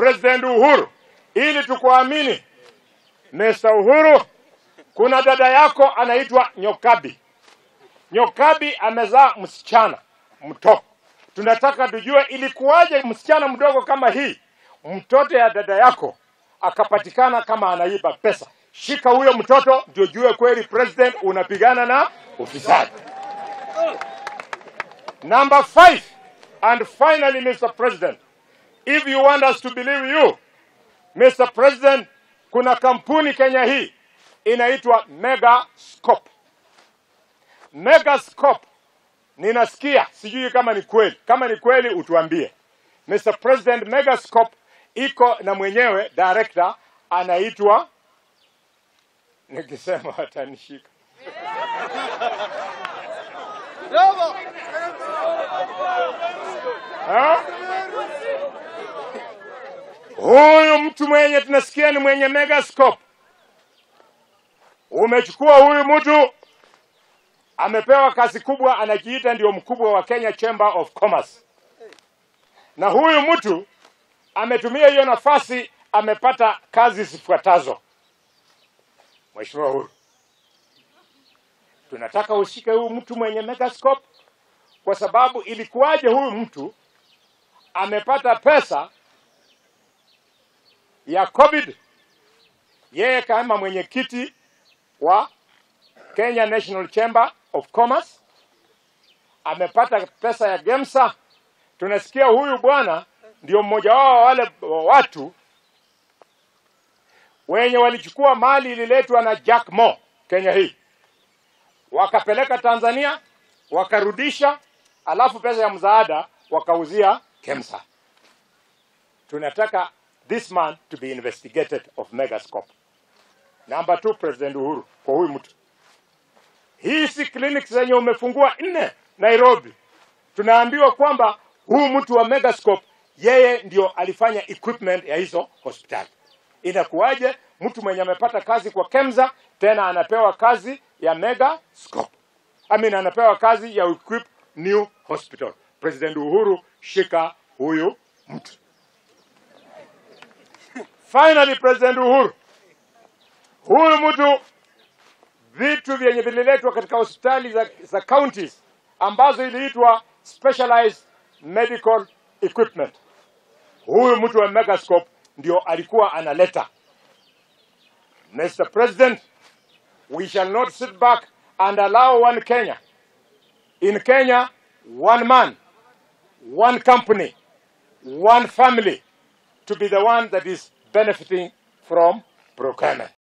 President Uhuru, ili tukuamini. Mr. Uhuru, kuna dada yako anaitwa Nyokabi. Nyokabi amezaa msichana mtoto. Tunataka tujue ilikuwaje msichana mdogo kama hii, mtoto ya dada yako akapatikana kama anaiba pesa. Shika huyo mtoto ndio jue kweli president unapigana na ufisadi. Number five, and finally, Mr. President, if you want us to believe you, Mr. President, kuna kampuni Kenya hii inaitwa Megascope. Megascope ninasikia, sijui kama ni kweli. Kama ni kweli utuambie. Mr. President, Megascope iko na mwenyewe director anaitwa, nikisema watanishika Ha? Huyu mtu mwenye tunasikia ni mwenye Megascope, umechukua huyu mtu amepewa kazi kubwa, anajiita ndio mkubwa wa Kenya Chamber of Commerce, na huyu mtu ametumia hiyo nafasi, amepata kazi zifuatazo. Mheshimiwa Uhuru, tunataka ushike huyu mtu mwenye Megascope kwa sababu ilikuwaje huyu mtu amepata pesa ya COVID, yeye kama mwenyekiti wa Kenya National Chamber of Commerce amepata pesa ya Gemsa. Tunasikia huyu bwana ndio mmoja wao wa wale watu wenye walichukua mali ililetwa na Jack Mo Kenya hii, wakapeleka Tanzania, wakarudisha, alafu pesa ya msaada wakauzia Kemsa. Tunataka this man to be investigated of Megascope. Number two, President Uhuru, kwa huyu mtu hizi clinics zenye umefungua nne Nairobi, tunaambiwa kwamba huyu mtu wa Megascope yeye ndio alifanya equipment ya hizo hospitali. Inakuwaje mtu mwenye amepata kazi kwa Kemsa tena anapewa kazi ya Megascope? I mean, anapewa kazi ya equip new hospital. President Uhuru, shika huyu mtu. Finally, President Uhuru, huyu mtu vitu vyenye vililetwa katika hospitali za, za counties ambazo iliitwa specialized medical equipment. Huyu mtu wa Megascope ndio alikuwa analeta. Mr. President, we shall not sit back and allow one Kenya. In Kenya, one man, one company, one family to be the one that is benefiting from procurement.